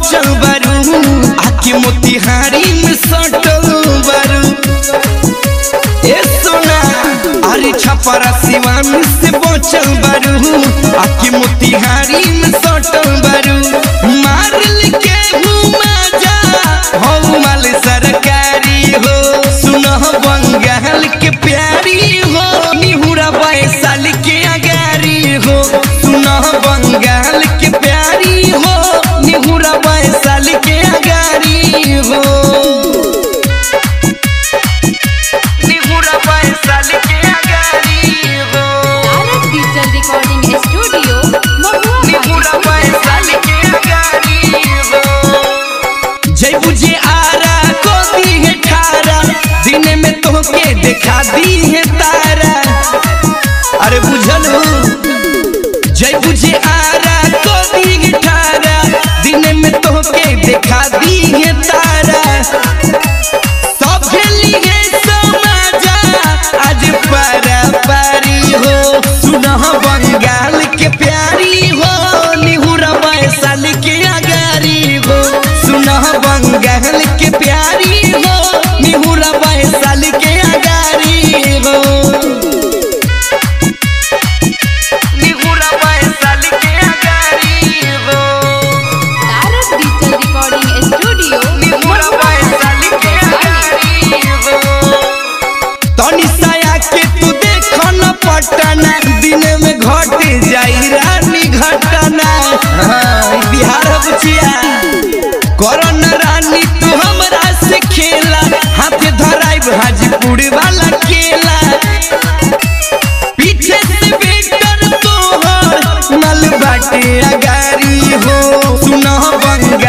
बचल बारू आके मोतिहारी में सटल बारू ए सोना अरे छपरा सिवान से बचल बारू आके मोतिहारी में सटल बारू मार के घुमा जा हो माल सरकारी हो सुनह बंगाल के प्यारी हो निहुरा बैसाल के अगारी हो सुनह बंगाल के प्यारी हो निहुरा बैसाल के अगारी हो निहुरा बैसाल के अगारी हो तारक डिजिटल रिकॉर्डिंग स्टूडियो महुआ निहुरा बैसाल के अगारी हो जय बुझे आरा को दी है ठारा दिन में तोहके दिखा दी है तारा अरे बुझल हो जय बुझे आरा को दी है ठारा दिन में तोहके दिखा दी है तारा सब खेली है समाजा आज पारा पारी हो सुनह बंगाल के प्यारी हो निहुरा बैसाल के अगारी हो सुनह बंगाल के प्यारी हो निहुरा बैसाल के अगारी हो निहुरा बैसाल के अगारी हो तारक डिजिटल रिकॉर्डिंग स्टूडियो निहुरा बैसाल के अगारी हो तनी साया के तू देख न पटना दिन में घट जाई रानी घटना हाँ, ई बिहार बुचिया करन रानी तू हमरा से खेला हाथ धराई हाजीपुर वाला केला पीछे से बेटर तोहर नल बाटे अगारी हो सुनह बंगा